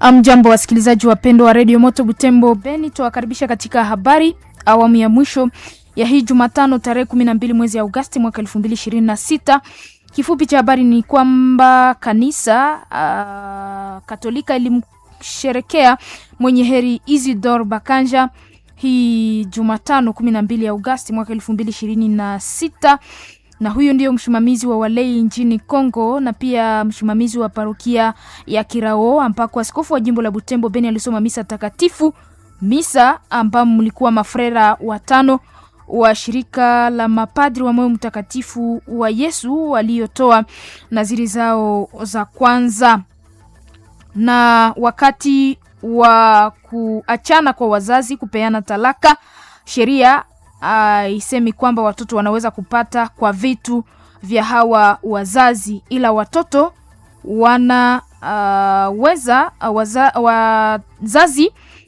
Mjambo wasikilizaji wapendwa wa redio Moto Butembo Beni, tuwakaribisha katika habari awamu ya mwisho ya hii Jumatano tarehe kumi na mbili mwezi Agosti mwaka elfu mbili ishirini na sita. Kifupi cha habari ni kwamba kanisa uh, Katolika ilimsherekea mwenye heri Isidor Bakanja hii Jumatano kumi na mbili Agosti mwaka elfu mbili ishirini na sita na huyu ndio msimamizi wa walei nchini Kongo na pia msimamizi wa parokia ya Kirao ambako askofu wa jimbo la Butembo Beni alisoma misa takatifu, misa ambamo mlikuwa mafrera watano wa shirika la mapadri wa moyo mtakatifu wa Yesu waliotoa naziri zao za kwanza. Na wakati wa kuachana kwa wazazi kupeana talaka, sheria haisemi uh, kwamba watoto wanaweza kupata kwa vitu vya hawa wazazi, ila watoto wanaweza uh, waza, wazazi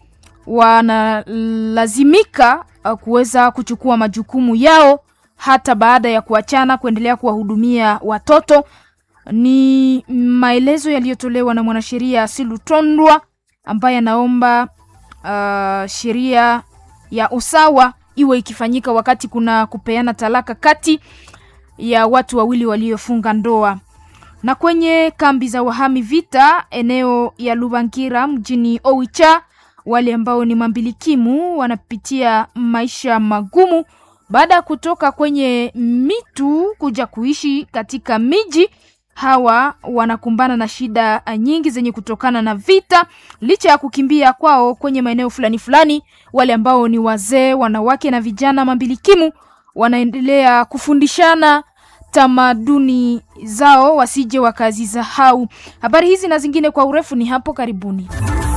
wanalazimika uh, kuweza kuchukua majukumu yao hata baada ya kuachana, kuendelea kuwahudumia watoto. Ni maelezo yaliyotolewa na mwanasheria Silutondwa ambaye anaomba uh, sheria ya usawa iwe ikifanyika wakati kuna kupeana talaka kati ya watu wawili waliofunga ndoa. Na kwenye kambi za wahami vita eneo ya Lubangira mjini Oicha, wale ambao ni mambilikimu wanapitia maisha magumu baada ya kutoka kwenye mitu kuja kuishi katika miji. Hawa wanakumbana na shida nyingi zenye kutokana na vita, licha ya kukimbia kwao kwenye maeneo fulani fulani. Wale ambao ni wazee, wanawake na vijana mambilikimu wanaendelea kufundishana tamaduni zao wasije wakazisahau. Habari hizi na zingine kwa urefu ni hapo karibuni.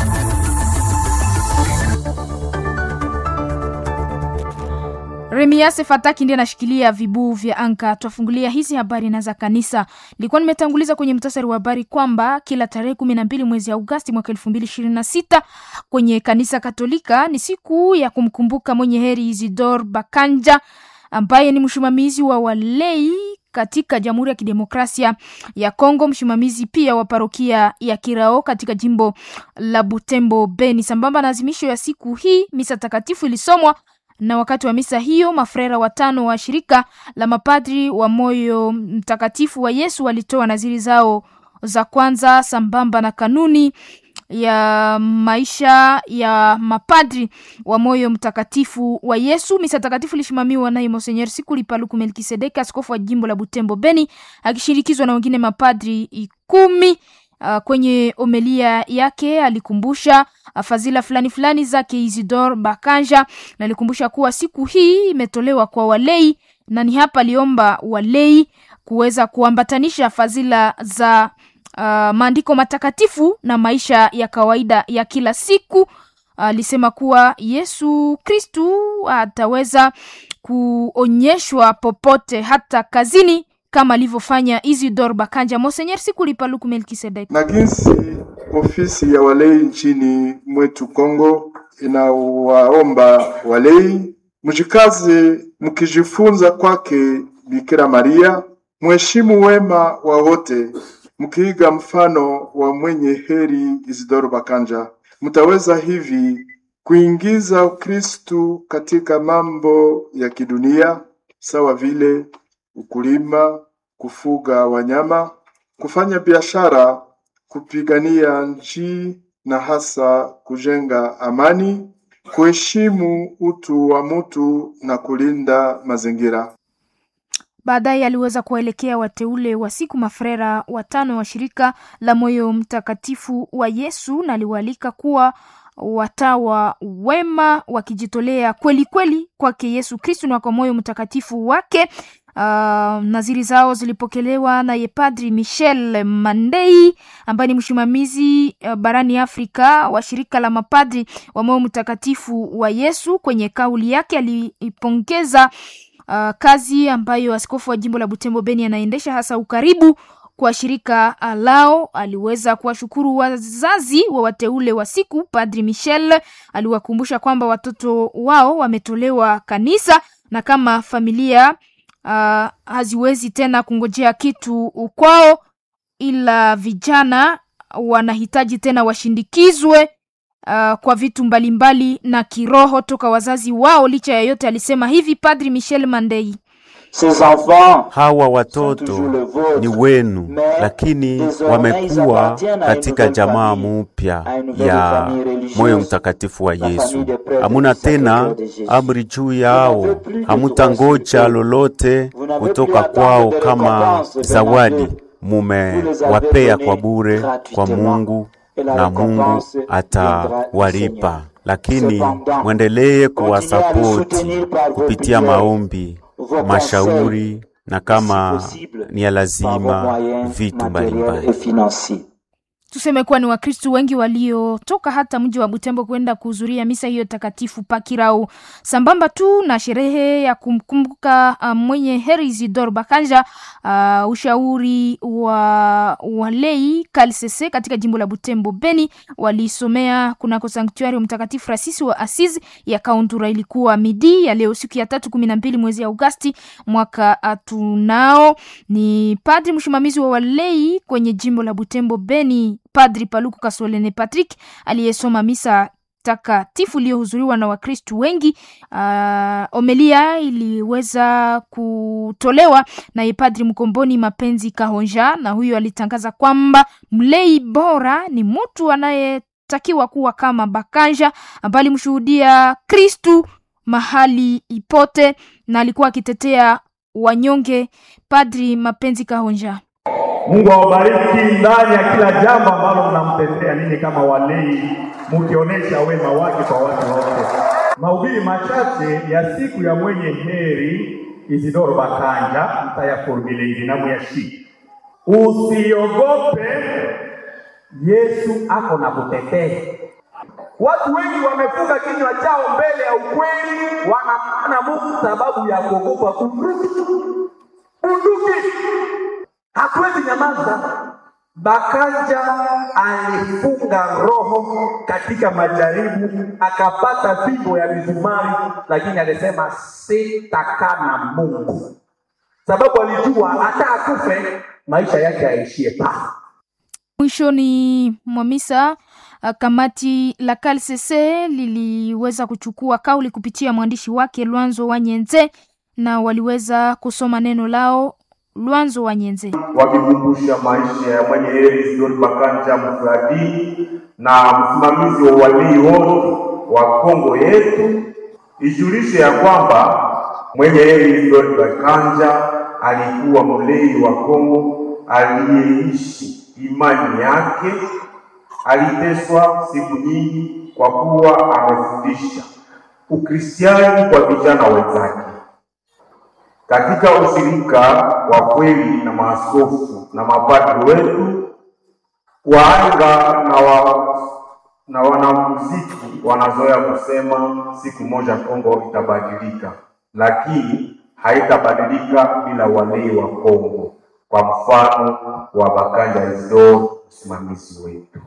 Remiase Fataki ndiye anashikilia vibuu vya anka. Twafungulia hizi habari na za kanisa. Nilikuwa nimetanguliza kwenye mtasari wa habari kwamba kila tarehe kumi na mbili mwezi Agosti mwaka elfu mbili ishirini na sita kwenye kanisa Katolika ni siku ya kumkumbuka mwenye heri Isidor Bakanja ambaye ni msimamizi wa walei katika Jamhuri ya Kidemokrasia ya Kongo, msimamizi pia wa parokia ya Kirao katika jimbo la Butembo Beni. Sambamba na azimisho ya siku hii, misa takatifu ilisomwa na wakati wa misa hiyo mafrera watano wa shirika la mapadri wa moyo mtakatifu wa Yesu walitoa naziri zao za kwanza sambamba na kanuni ya maisha ya mapadri wa moyo mtakatifu wa Yesu. Misa takatifu ilishimamiwa naye Monsenyer Sikuli Paluku Melkisedeki, askofu wa jimbo la Butembo Beni, akishirikizwa na wengine mapadri kumi. Uh, kwenye omelia yake alikumbusha uh, fadhila fulani fulani zake Isidor Bakanja na alikumbusha kuwa siku hii imetolewa kwa walei, na ni hapa aliomba walei kuweza kuambatanisha fadhila za uh, maandiko matakatifu na maisha ya kawaida ya kila siku. Alisema uh, kuwa Yesu Kristu ataweza kuonyeshwa popote, hata kazini kama alivyofanya Isidor Bakanja. Monsenyer Sikuli Paluku Melkisedek. Na jinsi ofisi ya walei nchini mwetu Kongo inawaomba walei mjikaze, mkijifunza kwake Bikira Maria, mheshimu wema wa wote, mkiiga mfano wa mwenye heri Isidor Bakanja, mtaweza hivi kuingiza Ukristu katika mambo ya kidunia sawa vile ukulima, kufuga wanyama, kufanya biashara, kupigania nchi na hasa kujenga amani, kuheshimu utu wa mtu na kulinda mazingira. Baadaye aliweza kuwaelekea wateule wa siku mafrera watano wa shirika la moyo mtakatifu wa Yesu na aliwaalika kuwa watawa wema wakijitolea kweli kweli kwake Yesu Kristu na kwa moyo mtakatifu wake. Uh, naziri zao zilipokelewa na yepadri Michel Mandei ambaye ni msimamizi uh, barani Afrika wa shirika la mapadri wa moyo mtakatifu wa Yesu. Kwenye kauli yake aliipongeza uh, kazi ambayo askofu wa jimbo la Butembo Beni anaendesha hasa ukaribu kwa shirika lao. Aliweza kuwashukuru wazazi wa wateule wa siku. Padri Michel aliwakumbusha kwamba watoto wao wametolewa kanisa na kama familia uh, haziwezi tena kungojea kitu kwao, ila vijana wanahitaji tena washindikizwe uh, kwa vitu mbalimbali na kiroho toka wazazi wao. Licha ya yote, alisema hivi Padri Michel Mandei. Ces enfants Hawa watoto ni wenu, lakini wamekuwa katika jamaa mupya ya moyo mtakatifu wa Yesu. Hamuna tena amri juu yao, hamutangoja lolote kutoka kwao kama zawadi mumewapea kwa bure kwa Mungu, na Mungu atawalipa, lakini mwendelee kuwasapoti kupitia maombi mashauri na kama ni ya lazima vitu mbalimbali. Tuseme kuwa ni Wakristu wengi waliotoka hata mji wa Butembo kwenda kuhudhuria misa hiyo takatifu Pakirau, sambamba tu na sherehe ya kumkumbuka uh, mwenye heri Isidore Bakanja. Uh, ushauri wa walei Kalsese katika jimbo la Butembo Beni walisomea kunako sanktuari Mtakatifu Francis wa Asizi ya Kauntura. Ilikuwa midi ya leo siku ya tatu kumi na mbili mwezi Agosti mwaka tunao. Ni padri msimamizi wa walei kwenye jimbo la Butembo Beni Padri Paluku Kasolene Patrick aliyesoma misa takatifu iliyohudhuriwa na Wakristu wengi. Uh, omelia iliweza kutolewa naye Padri Mkomboni Mapenzi Kahonja, na huyo alitangaza kwamba mlei bora ni mtu anayetakiwa kuwa kama Bakanja ambaye alimshuhudia Kristu mahali ipote na alikuwa akitetea wanyonge. Padri Mapenzi Kahonja Mungu awabariki ndani ya kila jambo ambalo mnamtetea ninyi kama walei, mukionyesha wema wake kwa watu wote. Mahubiri machache ya siku ya mwenye heri Isidoro Bakanja mtayafurumile hivi na muyashiki. Usiogope, Yesu ako na kutetea. Watu wengi wamefunga kinywa chao mbele ya ukweli, wanamana Mungu sababu ya kuogopa bunduki. Bunduki hatuwezi nyamaza. Bakanja alifunga roho katika majaribu, akapata fimbo ya mizumari, lakini alisema sitakaa na Mungu, sababu alijua hata akufe maisha yake yaishie pale. Mwishoni mwa misa uh, kamati la KLCC liliweza kuchukua kauli kupitia mwandishi wake Lwanzo Wanyenze na waliweza kusoma neno lao. Lwanzo Wanyenze wakikumbusha maisha ya mwenye heri Isidori Bakanja mfradini na msimamizi wa walii wote wa Kongo yetu, ijulishe ya kwamba mwenye heri Isidori Bakanja alikuwa mlei wa Kongo aliyeishi imani yake. Aliteswa siku nyingi kwa kuwa amefundisha Ukristiani kwa vijana wenzake katika ushirika wa kweli na maaskofu na mapadri wetu, waanga na, wa, na wanamuziki wanazoea kusema siku moja Kongo itabadilika, lakini haitabadilika bila walei wa Kongo, kwa mfano wa Bakanja Isidore, msimamizi wetu.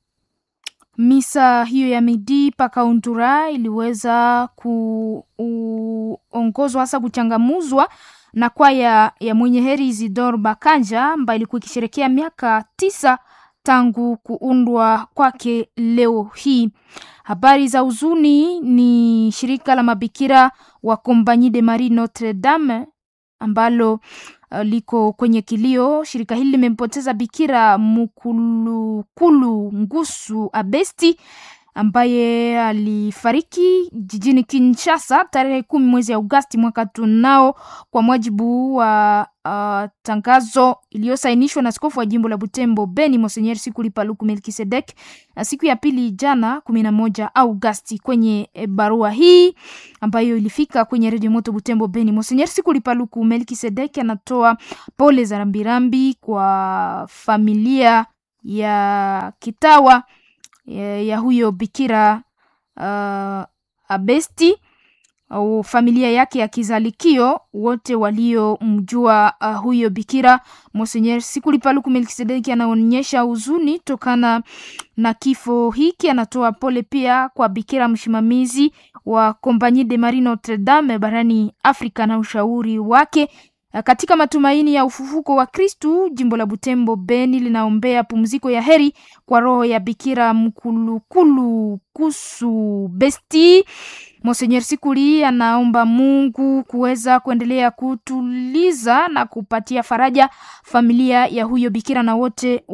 Misa hiyo ya midi pakauntura iliweza kuongozwa hasa kuchangamuzwa na kwaya ya mwenye heri Isidore Bakanja ambayo ilikuwa ikisherekea miaka tisa tangu kuundwa kwake leo hii. Habari za huzuni ni shirika la mabikira wa Compagnie de Marie Notre Dame ambalo uh, liko kwenye kilio. Shirika hili limempoteza Bikira Mukulukulu Ngusu Abesti ambaye alifariki jijini Kinshasa tarehe kumi mwezi Agosti mwaka tunao, kwa mujibu wa uh, tangazo iliyosainishwa na askofu wa jimbo la Butembo Beni Monseigneur Sikuli Paluku Melkisedek siku ya pili jana kumi na moja Agosti. Kwenye barua hii ambayo ilifika kwenye redio moto Butembo Beni, Monseigneur Sikuli Paluku Melkisedek anatoa pole za rambirambi kwa familia ya kitawa ya, ya huyo bikira uh, Abesti au familia yake ya kizalikio wote waliomjua uh, huyo bikira. Monseigneur Sikuli Paluku Melkisedeki anaonyesha huzuni tokana na kifo hiki. Anatoa pole pia kwa bikira msimamizi wa Compagnie de Marie Notre Dame barani Afrika na ushauri wake Katika matumaini ya ufufuko wa Kristu, jimbo la Butembo Beni linaombea pumziko ya heri kwa roho ya Bikira Mkulukulu Kusu Besti. Monsenyer Sikuli anaomba Mungu kuweza kuendelea kutuliza na kupatia faraja familia ya huyo bikira na wote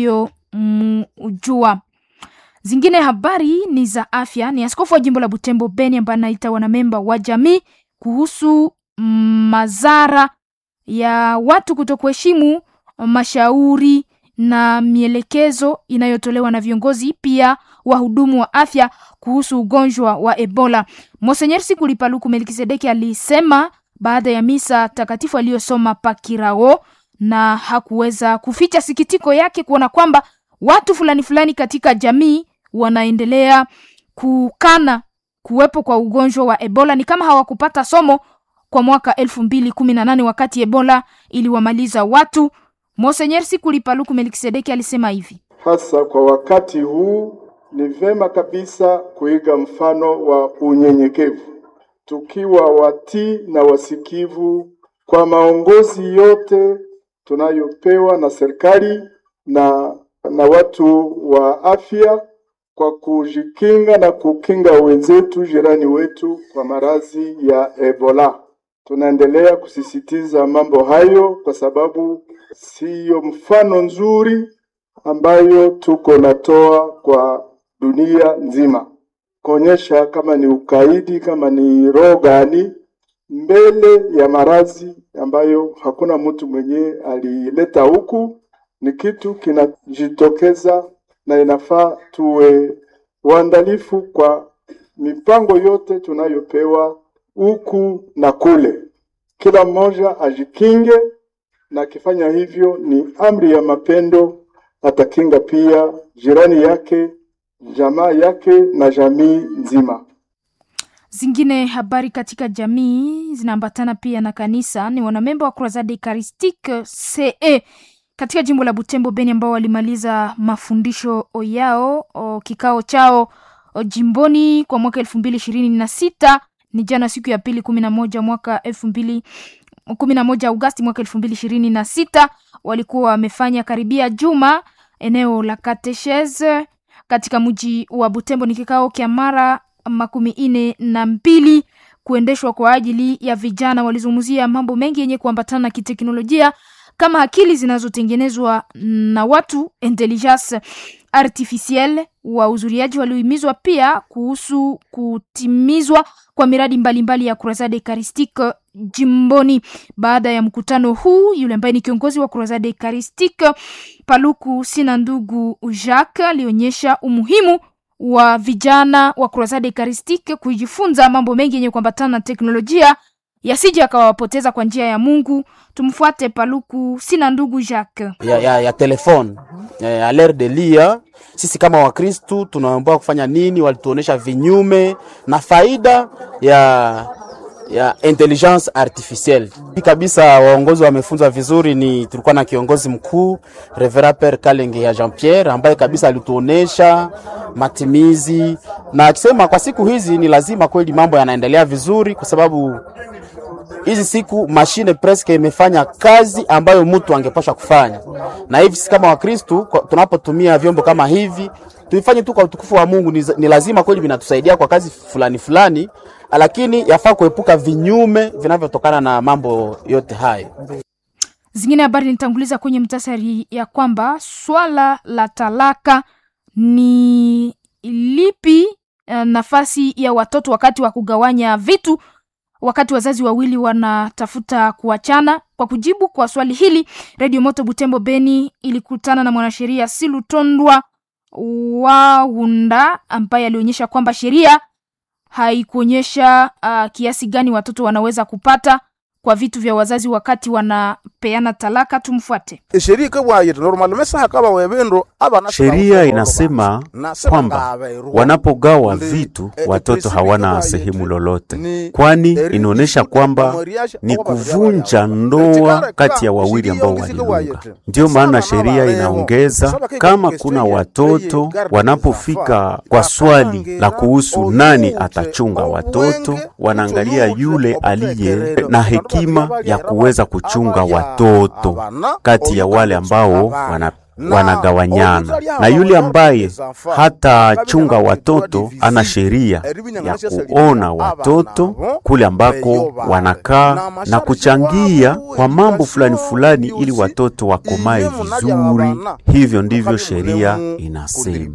waliomjua. Zingine habari ni za afya. Ni askofu wa jimbo la Butembo Beni ambaye anaita wanamemba wa jamii kuhusu madhara ya watu kutokuheshimu mashauri na mielekezo inayotolewa na viongozi pia wahudumu wa afya kuhusu ugonjwa wa Ebola. Monsenyer Sikuli Paluku Melkisedeki alisema baada ya misa takatifu aliyosoma Pakirao, na hakuweza kuficha sikitiko yake kuona kwamba watu fulani fulani katika jamii wanaendelea kukana kuwepo kwa ugonjwa wa Ebola, ni kama hawakupata somo kwa mwaka elfu mbili kumi na nane wakati Ebola iliwamaliza watu. Monsenyer Sikuli Paluku Melkisedeki alisema hivi: hasa kwa wakati huu ni vema kabisa kuiga mfano wa unyenyekevu, tukiwa watii na wasikivu kwa maongozi yote tunayopewa na serikali na na watu wa afya, kwa kujikinga na kukinga wenzetu jirani wetu kwa maradhi ya Ebola. Tunaendelea kusisitiza mambo hayo kwa sababu siyo mfano nzuri ambayo tuko natoa kwa dunia nzima, kuonyesha kama ni ukaidi, kama ni roho gani mbele ya maradhi ambayo hakuna mtu mwenye alileta huku. Ni kitu kinajitokeza, na inafaa tuwe waandalifu kwa mipango yote tunayopewa huku na kule. Kila mmoja ajikinge, na akifanya hivyo ni amri ya mapendo, atakinga pia jirani yake, jamaa yake na jamii nzima. Zingine habari katika jamii zinaambatana pia na kanisa ni wanamemba wa Croisade Eucharistique CE katika jimbo la Butembo Beni, ambao walimaliza mafundisho yao o, kikao chao o, jimboni kwa mwaka elfu mbili ishirini na sita ni jana siku ya pili kumi na moja mwaka elfu mbili kumi na moja Agosti mwaka elfu mbili ishirini na sita walikuwa wamefanya karibia juma eneo la katechese katika mji wa Butembo. Ni kikao kya mara makumi ine na mbili kuendeshwa kwa ajili ya vijana. Walizungumzia mambo mengi yenye kuambatana na kiteknolojia kama akili zinazotengenezwa na watu, intelligence artificielle. Wahudhuriaji waliohimizwa pia kuhusu kutimizwa kwa miradi mbalimbali mbali ya Croisade Eucharistique jimboni. Baada ya mkutano huu, yule ambaye ni kiongozi wa Croisade Eucharistique Paluku Sina Ndugu Jacques alionyesha umuhimu wa vijana wa Croisade Eucharistique kujifunza mambo mengi yenye kuambatana na teknolojia yasije akawapoteza kwa njia ya Mungu. Tumfuate Paluku Sina Ndugu Jacques. ya, ya, ya telefone eh, a l'heure de lia sisi kama Wakristu tunaambiwa kufanya nini? Walituonesha vinyume na faida ya ya intelligence artificielle kabisa. Waongozi wamefunzwa vizuri. Ni tulikuwa na kiongozi mkuu Reverend Père Kalenge ya Jean Pierre ambaye kabisa alituonesha matimizi, na akisema kwa siku hizi ni lazima kweli mambo yanaendelea vizuri, kwa sababu hizi siku mashine presque imefanya kazi ambayo mtu angepasha kufanya, na hivi sisi kama Wakristu tunapotumia vyombo kama hivi tuifanye tu kwa utukufu wa Mungu. Ni, ni lazima kweli vinatusaidia kwa kazi fulani fulani, lakini yafaa kuepuka vinyume vinavyotokana na mambo yote hayo. Zingine habari nitanguliza kwenye mtasari ya kwamba swala la talaka ni lipi nafasi ya watoto wakati wa kugawanya vitu wakati wazazi wawili wanatafuta kuachana. Kwa kujibu kwa swali hili, Radio Moto Butembo Beni ilikutana na mwanasheria Silutondwa Waunda ambaye alionyesha kwamba sheria haikuonyesha uh, kiasi gani watoto wanaweza kupata kwa vitu vya wazazi wakati wanapeana talaka. Tumfuate. Sheria inasema kwamba wanapogawa vitu watoto hawana sehemu lolote, kwani inaonyesha kwamba ni kuvunja ndoa kati ya wawili ambao waliunga. Ndiyo maana sheria inaongeza kama kuna watoto wanapofika kwa swali la kuhusu nani atachunga watoto, wanaangalia yule aliye na hekima hekima ya kuweza kuchunga watoto kati ya wale ambao wana wanagawanyana na yule ambaye hatachunga watoto ana sheria ya kuona watoto kule ambako wanakaa na kuchangia kwa mambo fulani fulani, ili watoto wakomae vizuri. Hivyo ndivyo sheria inasema.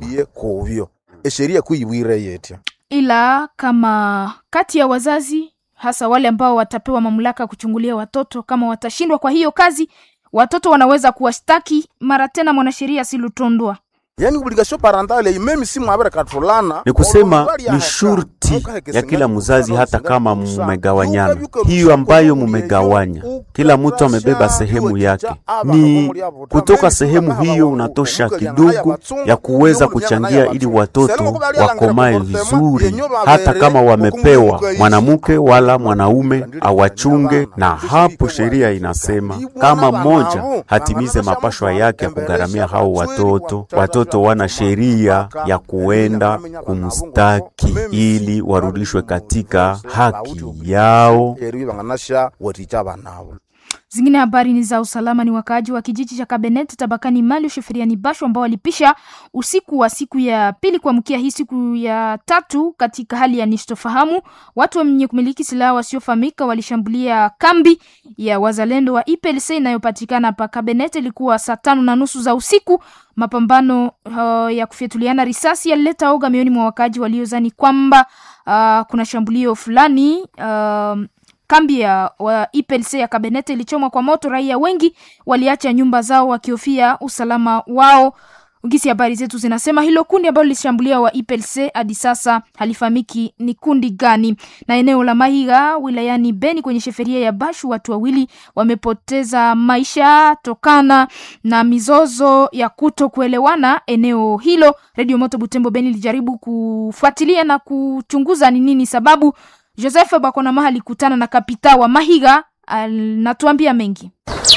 sheria kuibwire yetya ila kama kati ya wazazi hasa wale ambao watapewa mamlaka kuchungulia watoto kama watashindwa kwa hiyo kazi watoto wanaweza kuwashtaki mara tena mwanasheria silutondwa yani obligation parentale meme si mwabere katulana Ni kusema ni shurti ya kila mzazi, hata kama mumegawanyana, hiyo ambayo mumegawanya, kila mtu amebeba sehemu yake, ni kutoka sehemu hiyo unatosha kidogo ya kuweza kuchangia ili watoto wakomae vizuri, hata kama wamepewa mwanamke wala mwanaume awachunge. Na hapo sheria inasema kama mmoja hatimize mapashwa yake ya kugharamia hao watoto, watoto wana sheria ya kuenda kumstaki ili warudishwe katika haki yao. banganasha waticha banabo Zingine habari ni za usalama. Ni wakaaji wa kijiji cha Kabenet tabakani Mali sheferiani Basho ambao walipisha usiku wa siku ya pili kuamkia hii siku ya tatu katika hali ya nisitofahamu. Watu wenye kumiliki silaha wasiofahamika walishambulia kambi ya wazalendo wa IPLC inayopatikana pa Kabenet. Ilikuwa saa tano na nusu za usiku. Mapambano uh, ya kufyatuliana risasi yalileta oga mioni mwa wakaaji waliozani kwamba uh, kuna shambulio fulani uh, kambi ya wa IPLC ya Kabenete ilichomwa kwa moto. Raia wengi waliacha nyumba zao wakihofia usalama wao. Gisi habari zetu zinasema hilo kundi ambalo lilishambulia wa IPLC hadi sasa halifahamiki ni kundi gani. Na eneo la Mahiga wilayani Beni kwenye sheferia ya Bashu, watu wawili wamepoteza maisha tokana na mizozo ya kuto kuelewana eneo hilo. Radio Moto Butembo Beni ilijaribu kufuatilia na kuchunguza ni nini sababu. Joseph Bakonamaha alikutana na kapita wa Mahiga, anatuambia mengi.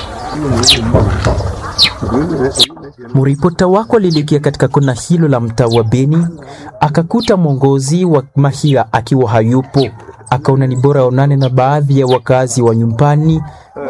Mripota wako alielekea katika kona hilo la mtaa wa Beni, akakuta mwongozi wa Mahiga akiwa hayupo. Akaona ni bora aonane na baadhi ya wakazi wa nyumbani,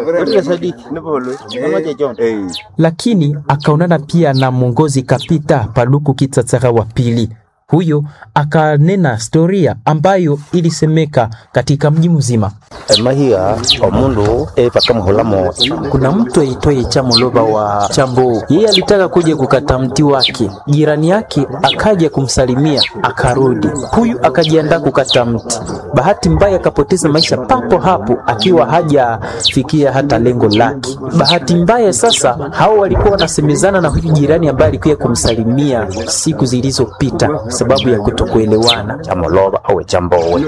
lakini akaonana pia na mwongozi Kapita Paluku Kitsatsaga wa pili. Huyo akanena historia ambayo ilisemeka katika mji mzima. mahiga omundu epaka muhulamo Kuna mtu aitwaye Chamoloba wa Chambo, yeye alitaka kuja kukata mti wake, jirani yake akaja kumsalimia akarudi. Huyu akajiandaa kukata mti, bahati mbaya akapoteza maisha papo hapo, akiwa hajafikia hata lengo lake. Bahati mbaya sasa, hao walikuwa wanasemezana na huyu jirani ambaye alikuja kumsalimia siku zilizopita, sababu ya kutokuelewana. chamoloba awe chambowe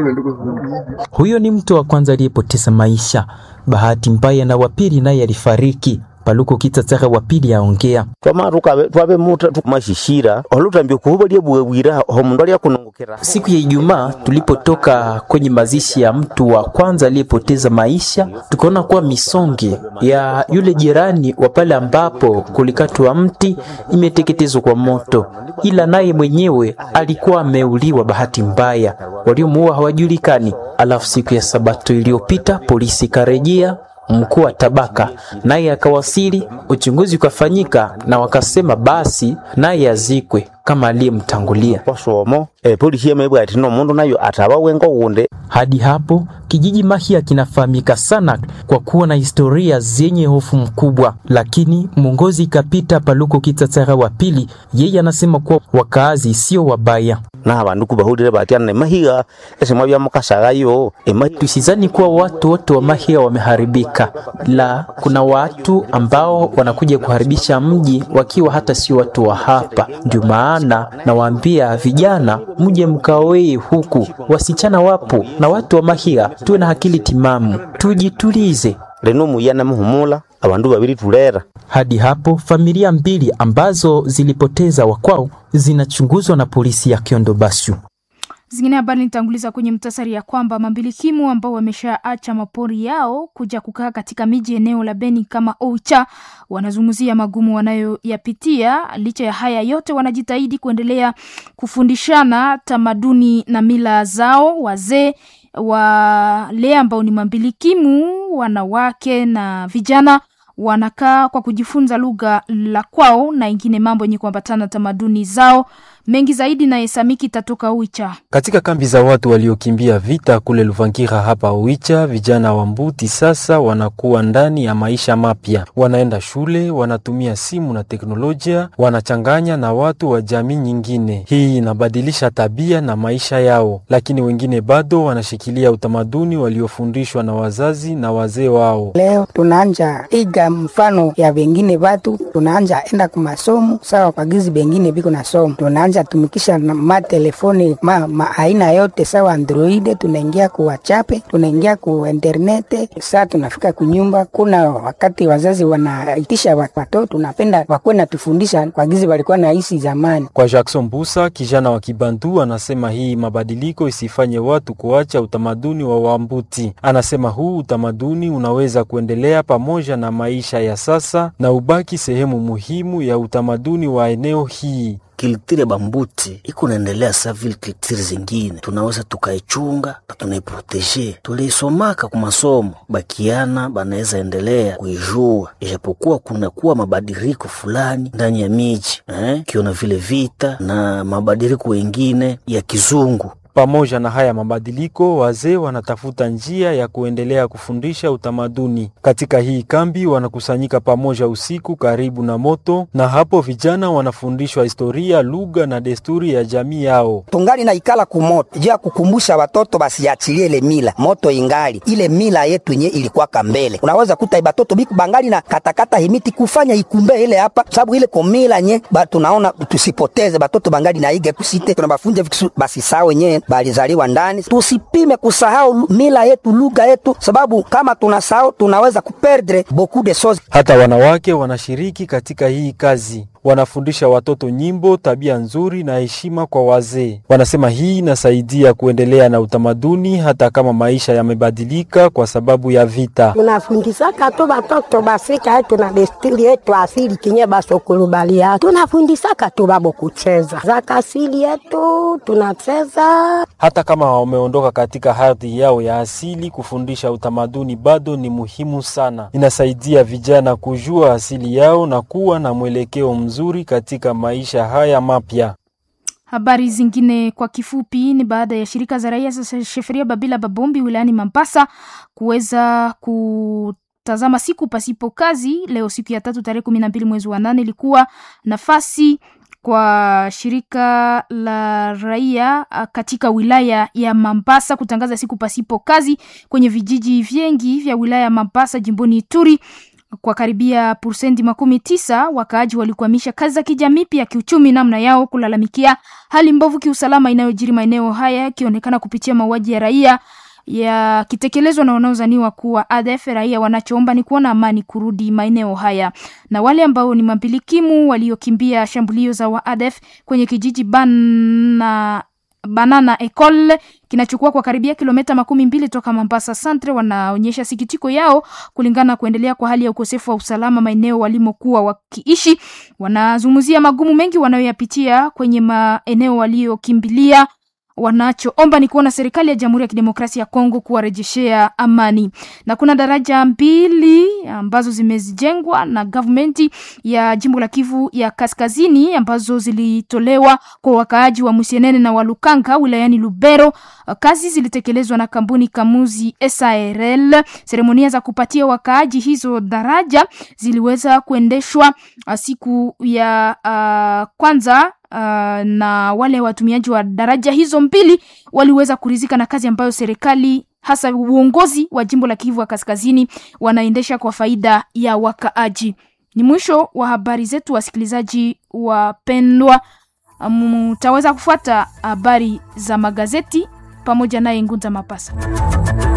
Huyo ni mtu wa kwanza aliyepoteza maisha. Bahati mbaya na wapili naye alifariki. Paluko Kitsatsaga wa pili aongea. twamaruka twabe muta mashishira olutambia kuhuba lyebwebwira homundu alyakunongokera Siku ya Ijumaa tulipotoka kwenye mazishi ya mtu wa kwanza aliyepoteza maisha, tukaona kuwa misonge ya yule jirani wa pale ambapo kulikatwa mti imeteketezwa kwa moto, ila naye mwenyewe alikuwa ameuliwa bahati mbaya, waliomuua hawajulikani. Alafu siku ya Sabato iliyopita polisi ikarejea mkuu wa tabaka naye akawasili, uchunguzi ukafanyika na wakasema basi naye azikwe kama aliyemtangulia. kwasomo epolisi yemebwa ati nomundu nayo ataba wengo wunde Hadi hapo kijiji Mahia kinafahamika sana kwa kuwa na historia zenye hofu mkubwa, lakini mwongozi Kapita Paluko Kitsatsaga wa pili, yeye anasema kuwa wakaazi sio wabaya. na abandu kubahulire batyana emahiga esemwa byamukasagayo emahi Tusizani kuwa watu wote wa Mahia wameharibika, la kuna watu ambao wanakuja kuharibisha mji wakiwa hata sio watu wa hapa. Ndio maana nawaambia vijana, mje mkaoe huku, wasichana wapo na watu wa Mahia, tuwe na akili timamu, tujitulize. leno muyana muhumula abandu babiri tulera Hadi hapo familia mbili ambazo zilipoteza wakwao zinachunguzwa na polisi ya Kiondo Bashu. Zingine habari nitanguliza kwenye mtasari ya kwamba mambilikimu ambao wameshaacha mapori yao kuja kukaa katika miji eneo la Beni kama Oicha wanazungumzia magumu wanayoyapitia. Licha ya haya yote, wanajitahidi kuendelea kufundishana tamaduni na mila zao. Wazee wale ambao ni mambilikimu, wanawake na vijana wanakaa kwa kujifunza lugha la kwao na ingine mambo yenye kuambatana tamaduni zao. Mengi zaidi na Esamiki tatoka Uicha. Katika kambi za watu waliokimbia vita kule Luvangira hapa Uicha, vijana wa Mbuti sasa wanakuwa ndani ya maisha mapya. Wanaenda shule, wanatumia simu na teknolojia, wanachanganya na watu wa jamii nyingine. Hii inabadilisha tabia na maisha yao, lakini wengine bado wanashikilia utamaduni waliofundishwa na wazazi na wazee wao. Leo tunaanja iga mfano ya wengine watu, tunaanja enda kumasomo sawa kwa gizi bengine biko na somo, tunaanja tumikisha matelefoni ma, ma aina yote sawa Android, tunaingia ku WhatsApp, tunaingia ku internet. Saa tunafika kunyumba, kuna wakati wazazi wanaitisha watoto, tunapenda wakuwe natufundisha kwa gizi walikuwa naishi zamani. Kwa Jackson Busa, kijana wa Kibantu, anasema hii mabadiliko isifanye watu kuacha utamaduni wa Wambuti. Anasema huu utamaduni unaweza kuendelea pamoja na maisha ya sasa na ubaki sehemu muhimu ya utamaduni wa eneo hii. Kiltire bambuti iko naendelea sa vile kiltire zingine, tunaweza tukaichunga na tunaiproteje. Tuliisomaka ku masomo, bakiana banaweza endelea kuijua, ijapokuwa kunakuwa mabadiliko fulani ndani ya miji eh, kiona vile vita na mabadiliko wengine ya kizungu pamoja na haya mabadiliko, wazee wanatafuta njia ya kuendelea kufundisha utamaduni. Katika hii kambi wanakusanyika pamoja usiku karibu na moto, na hapo vijana wanafundishwa historia, lugha na desturi ya jamii yao. Tungali na ikala kumoto juu ya kukumbusha watoto basiachilie ile mila moto, ingali ile mila yetu yenye ilikuwa kambele. Unaweza kuta batoto biku bangali na katakata himiti kufanya ikumbe ile hapa, sababu ile komila nye ba tunaona tusipoteze batoto bangali na ige kusite, tunabafunja basi sawa wenyewe balizaliwa ndani. Tusipime kusahau mila yetu, lugha yetu, sababu kama tunasahau tunaweza kuperdre beaucoup de choses. Hata wanawake wanashiriki katika hii kazi, wanafundisha watoto nyimbo, tabia nzuri na heshima kwa wazee. Wanasema hii inasaidia kuendelea na utamaduni hata kama maisha yamebadilika kwa sababu ya vita. Tunafundisaka tu batoto basika yetu na desturi yetu asili kinye basokulubalia, tunafundisaka tu babo kucheza zaka asili yetu tunacheza hata kama wameondoka katika ardhi yao ya asili, kufundisha utamaduni bado ni muhimu sana. Inasaidia vijana kujua asili yao na kuwa na mwelekeo mzuri katika maisha haya mapya. Habari zingine kwa kifupi ni baada ya shirika za raia za Sheferia Babila Babombi wilayani Mambasa kuweza kutazama siku pasipo kazi leo, siku ya tatu tarehe kumi na mbili mwezi wa nane ilikuwa nafasi kwa shirika la raia katika wilaya ya Mambasa kutangaza siku pasipo kazi kwenye vijiji vingi vya wilaya ya Mambasa jimboni Ituri. Kwa karibia pursendi makumi tisa wakaaji walikwamisha kazi za kijamii pia kiuchumi, namna yao kulalamikia hali mbovu kiusalama inayojiri maeneo haya, ikionekana kupitia mauaji ya raia yakitekelezwa na wanaozaniwa kuwa ADF. Raia wanachoomba ni kuona amani kurudi maeneo haya, na wale ambao ni mambilikimu waliokimbia shambulio za wa ADF kwenye kijiji bana Banana Ecole kinachukua kwa karibia kilomita makumi mbili toka Mombasa Centre, wanaonyesha sikitiko yao kulingana na kuendelea kwa hali ya ukosefu wa usalama maeneo walimokuwa wakiishi. Wanazungumzia magumu mengi wanayoyapitia kwenye maeneo waliokimbilia wanachoomba ni kuona serikali ya Jamhuri ya Kidemokrasia ya Kongo kuwarejeshea amani. Na kuna daraja mbili ambazo zimejengwa na gavumenti ya jimbo la Kivu ya Kaskazini ambazo zilitolewa kwa wakaaji wa Musienene na Walukanga wilayani Lubero. Kazi zilitekelezwa na kampuni Kamuzi SARL. Seremonia za kupatia wakaaji hizo daraja ziliweza kuendeshwa siku ya uh, kwanza Uh, na wale watumiaji wa daraja hizo mbili waliweza kurizika na kazi ambayo serikali hasa uongozi wa jimbo la Kivu ya Kaskazini wanaendesha kwa faida ya wakaaji. Ni mwisho wa habari zetu, wasikilizaji wapendwa. Mtaweza kufuata habari za magazeti pamoja naye Ngunza Mapasa.